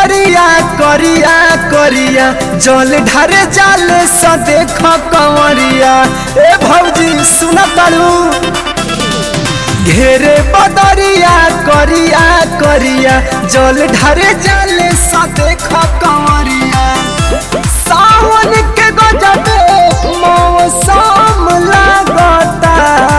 बदरिया करिया करिया जल ढारे जाले स देख कंवरिया ए भौजी सुन तारू घेरे बदरिया करिया करिया जल ढारे जाले स देख कंवरिया सावन के गजबे मौसम लागता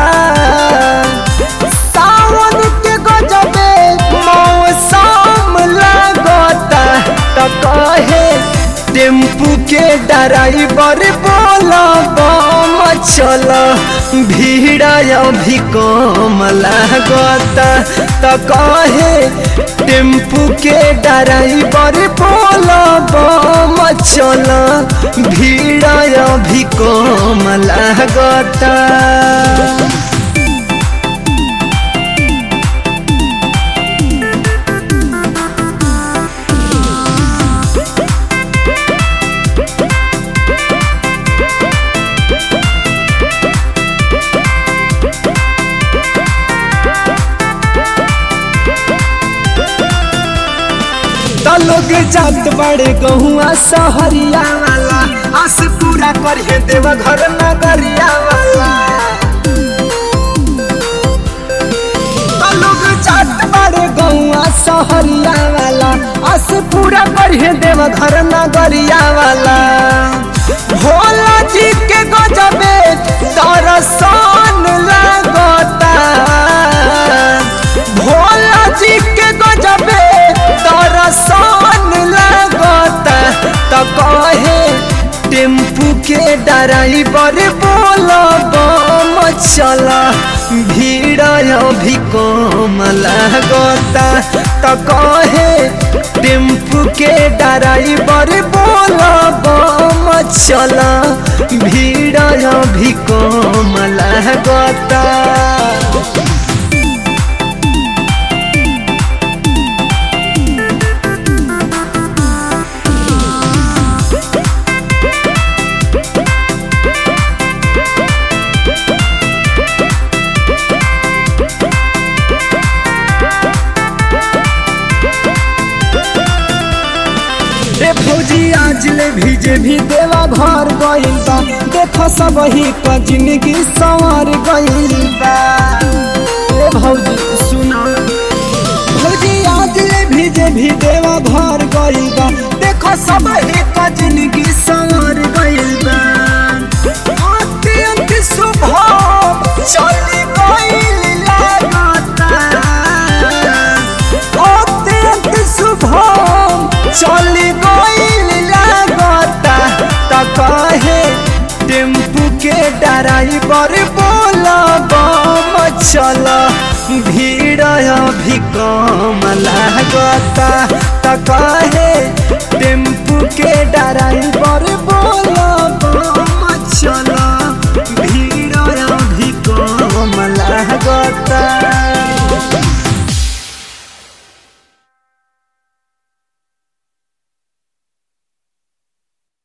सावन के गजबे मौसम लागता त कहे टेम्पू के ड्राइवर बोला बम चल भीड़ अभी कम लागता त कहे टेम्पू के ड्राइवर बोला बम चल भीड़ अभी कम लागता त लोग जात बड़े गहुआ सहरिया वाला आस पूरा करिए देव घर नगरिया वाला त लोग जात बड़े गहुआ सहरिया वाला आस पूरा करिए देव घर नगरिया वाला भोला जी के गजबे दर्शन लगता भोला जी के गजबे दर्शन लगता त कहे टेम्पू के ड्राइवर बोल बम चल भीड़ अभी कम लगता त कहे टेम्पू के ड्राइवर बोल बम चल भीड़ अभी कम लगता रे फौजी आज ले भीजे भी देवा घर गइल बा देख सब ही का जिंदगी संवर गइल बा रे भौजी सुना भौजी आज ले भीजे भी देवा घर गइल बा देख सब ही का जिंदगी संवर गइल बा अत्यंत शुभ चली गइल लागता अत्यंत शुभ चली गइल लागता त कहे टेम्पू के ड्राइवर बोल बम चल भीड़ अभी कम लागता त कहे टेम्पू के ड्राइवर बोल